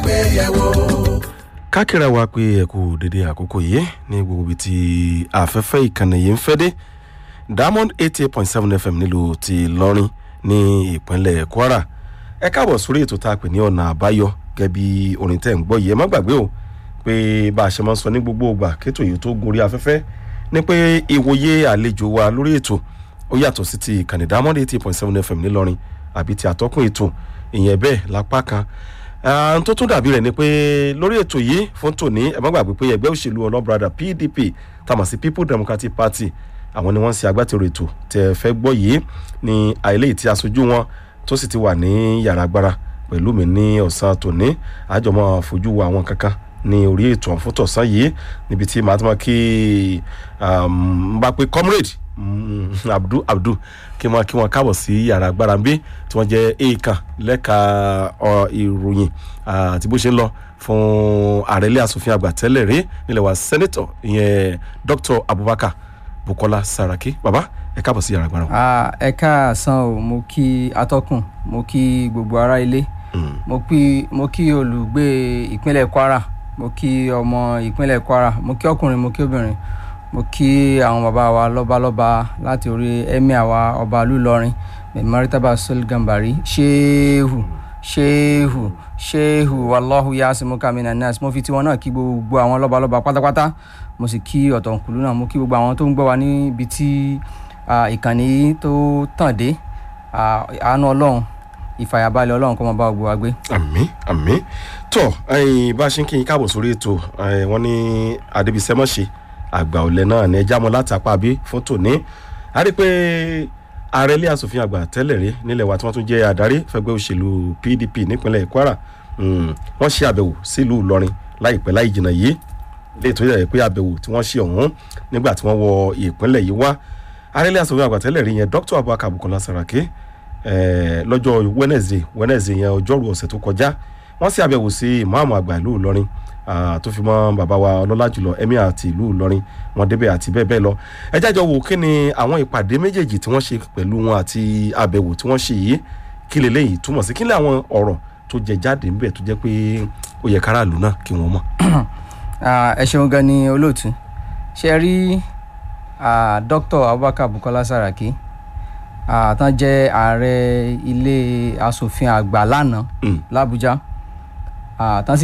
kákìrà wa pé ẹ kú dédé àkókò yìí ní gbogbo ibi tí afẹ́fẹ́ ìkànnì yìí ń fẹ́ dé diamond eighty eight point seven fm nílùú ti lọ́rin ní ìpínlẹ̀ kwara ẹ káàbọ̀ sórí ètò tá a pè ní ọ̀nà àbáyọ gẹ́gẹ́ bí orin tẹ̀ ń gbọ́ yìí ẹ má gbàgbé o pé bá a ṣe máa ń sọ ní gbogbo ìgbà kétò yìí tó gorí afẹ́fẹ́ ní pé ìwòye àlejò wa lórí ètò ó yàtọ̀ sí ti ìkànnì diamond eighty eight point seven fm nílọrin àbí ti àtọ́kùn ètò ìyẹn bẹ́ẹ̀ lápá kan ohun tó tún dàbí rẹ̀ ni pé lórí ètò yìí fún tòní ẹ má gbàgbé pé ẹgbẹ́ òṣèlú ọlọ́brada pdp tàmọ̀ sí people democratic party àwọn ni wọ́n ń ṣe agbátẹrù ètò tẹ́ fẹ́ gbọ́ yìí ní àìlè tí aṣojú wọn tó sì ti wà ní yàrá agbára pẹ̀lú mi ní ọ̀sán tòní àjọmọ́ fojú wo àwọn kankan ní orí ètò ọ̀fúntọ̀sán yìí níbi tí màá tó máa kí n bá pé comrade abdul abdul kí wọn kí wọn káàbọ̀ sí yàrá agbára ń bí tí wọ́n jẹ́ èèkàn lẹ́ka ìròyìn àti bó ṣe ń lọ fún ààrẹ ilé asòfin àgbà tẹ́lẹ̀ rí nílẹ̀ wa sẹ́nẹ́tọ̀ ìyẹn dr abubakar bukola saraki baba ẹ káàbọ̀ sí yàrá agbára. ẹ káàsán o mo kí atọ́kùn mo kí gbogbo ará ilé mo kí olùgbé ìpínlẹ̀ kwara mo kí ọmọ ìpínlẹ̀ kwara mo kí ọkùnrin mo kí obìnrin mo kí àwọn bàbá wa lọ́balọ́ba láti orí emir wa ọba lúlọrin mẹ́rìtàbà sọlgàmbàrí ṣéhù ṣéhù ṣéhù wàláhù yasimuka mina nas mo fi tiwọn náà kí gbogbo àwọn lọ́balọ́ba pátápátá mo sì kí ọ̀tọ̀nkùlú náà mo kí gbogbo àwọn tó ń gbọ́ wa níbi tí ìkànnì tó tàn dé àánú ọlọ́run ìfàyàbalẹ̀ ọlọ́run kọ́ máa bá gbogbo wa gbé. àmì àmì tó bá a ṣe ń kí n káàbọ̀ sórí ètò wọn ní adébísẹ́mọ̀ṣe àgbà ọ̀lẹ́ náà ní ẹja mọ́ láti apá bí fún tòní a rí i pé ààrẹ ilé asòfin àgbà tẹ́lẹ̀ rí nílẹ̀ wa tí wọ́n tún jẹ́ adarí fẹ́gbẹ́ òṣèlú pdp nípínlẹ̀ kwara wọ́n ṣe àbẹ̀wò sílùú ìlọrin láìpẹ́ láì jìnnà yìí léè tó yẹ pé àbẹ̀wò tí wọ́n ṣe ọ̀hún nígbà tí wọ́n wọ ìpínlẹ̀ yìí wá ààrẹ ilé asòfin àgbà tẹ́lẹ̀ rí yẹn dr abubakar bukola saraki lọ́jọ́ wednesday wednesday yẹn ọjọ́rú ọ̀sẹ̀ tó kọjá wọ́n ṣe àbẹ̀wò sí ìmáàmù àgbà ìlú ìlọrin tó fi mọ bàbá wa ọlọ́lá jùlọ emir àti ìlú ìlọrin wọn débẹ̀ àti bẹ́ẹ̀ bẹ́ẹ̀ lọ ẹ jájọ wò kí ni àwọn ìpàdé méjèèjì tí wọ́n ṣe pẹ̀lú wọn àti àbẹ̀wò tí wọ́n ṣe yìí kí leléyìí túmọ̀ sí kí ni àwọn ọ̀rọ̀ tó jẹ jáde ńbẹ̀ tó jẹ́ pé ó yẹ káràlú náà kí wọ́n mọ̀. ẹ ṣeun gan ni olóòtú ṣe rí dr abubakar bukola saraki tán jẹ́ ààrẹ ilé asòfin àgbà lánàá làbújá tán sì